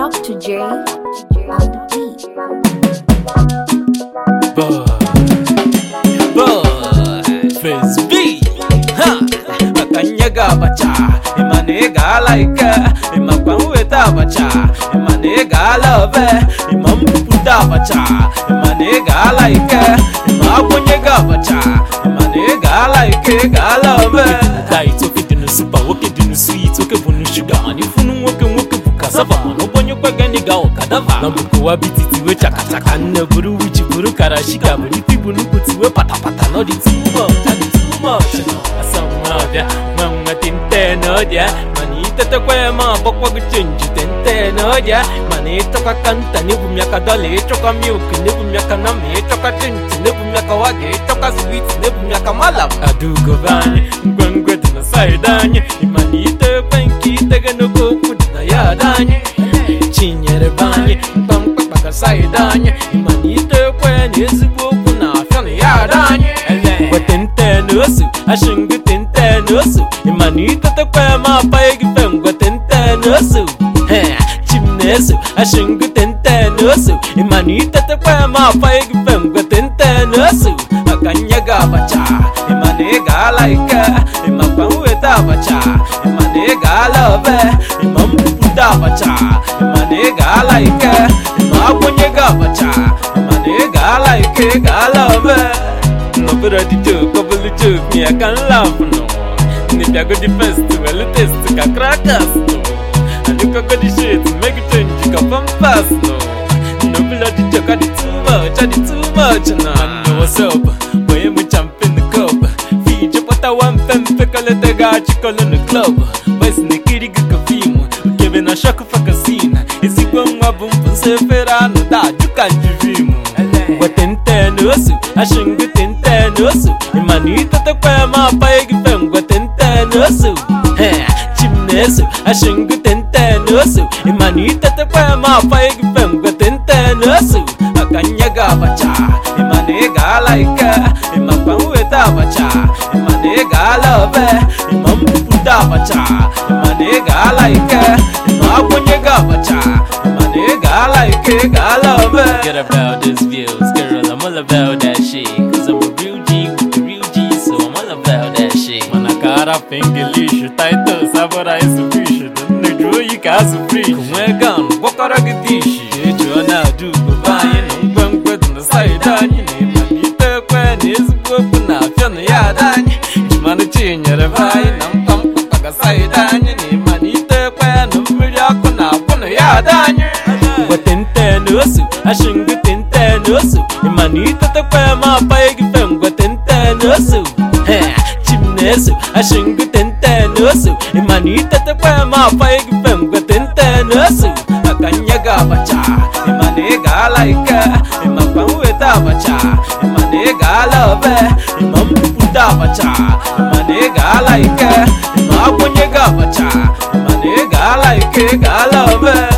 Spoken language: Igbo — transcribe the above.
Dr. J on the beat. Boy, boy, Fizz B, ha, akanyaga abacha, ịma na ị ga-ala ike, ịmakwa mweta abacha, ịma na ị ga-ala obe, ịma mbupụta abacha, ịma na ị ga-ala ike, ịma akwụnyego abacha, ịma na ị ga-ala ike, ị ga-ala obe. Diet oke dị na super, nwoke dị na sweet, oke bụ na sugar, mana ifunu nwoke nwoke bụ cassava, mana ụgbọnye kwegani ga ọkadava. Na mbukowa bititi we chakachaka, nne buru wichi buru karashika, buru iti bụ nnukwu tiwe patapata, no dị too much, adị too much. Asa nwa ọbịa, nwa nwa tente n'ọdịa, mana itetekwa ya ma agbakwa gị chenji tente n'ọdịa, mana ịchọkwa kanta n'ebu m ya ka dọla, ịchọkwa milk n'ebu m ya ka nama, ịchọkwa chinchi n'ebu m ya ka waga, ịchọkwa sweet n'ebu m ya ka malam. Adugo be anyị, ngwengwe dị na saịdị anyị, ịma na itekwe nke itege n'oke okwu dị na ya dị anyị. Chinyere be anyị, mkpamkpa ka saịdị anyị, ịma na itekwe na ezigbo okwu na-afịa na ya dị anyị. Wete nte n'osu, ashịngụ tente n'osu, ịma na itetekwe ma apaghị gị fe ngwete nte n'osu. He, Chim na-eso, ashịngụ tente n'osu, ịma na itetekwe ma apaghị gị fe ngwete nte n'osu. Maka nye gị abacha, ịma na ị ga-ala ike, ịmakwa mweta abacha, ịma na ị ga-ala obe, ịma mbupụta abacha, ịma na ị ga-ala ike, ịma akwụnye gị abacha, ịma na ị ga-ala ike, ị ga-ala obe. Nobody the joke, couple joke, me I can laugh no. If I go the first, well test, ka crackers no. And you can go the shit, make it change, ka pampas no. Nobody the joke, I did too much, I did too much no. I know what's up, boy I'm a champ in the cup. Fiji pata one pen, pickle the guy, chicken in the club. Boys in the kitty ka film, giving a shock for casino. Is it one wabum, se ferano, da, you can't dream. Wetente n'osu, ashịngụ tente n'osu ịmana itetekwa ma apaghị gị fe ngwe tente n'osu He, chim na-eso, ashịngụ tente n'osu ịmana itetekwa ma apaghị gị fe ngwe tente n'osu Aka nye gị abacha, ịmana ị ga-ala ike ịmakwa mweta abacha, ịmana ị ga-ala obe ịma mbupụta abacha, ịmana ị ga-ala ike ịma akwụnye gị abacha, ịmana ị ga-ala ike ị ga-ala obe Get about this views, girl, I'm all about that shit Cause I'm a real G with the real G, so I'm all about that shit Mana cara English, title, sabora isso bicho Dando jogo e caso free Com é gano, bocora que dish Ejo na du, vai, não vão quando não sai dani Manita kwen, esse bobo na fiona ya dani Mano tinha, vai, não tam paga sai dani Manita kwen, não me yako na pono ya dani Gwatente n'osu, ashịngụ tente n'osu ịmana itetekwe ma apaghị gị fe ngwatente n'osu He, chim na-eso, ashịngụ tente n'osu ịmana itetekwe ma apaghị gị fe ngwatente n'osu Aka nye gị abacha, ịmana ị ga-ala ike ịmakwa mweta abacha, ịmana ị ga-ala obe ịma mbupụta abacha, ịmana ị ga-ala ike ịma akwụnye gị abacha, ịmana ị ga-ala ike ị ga-ala obe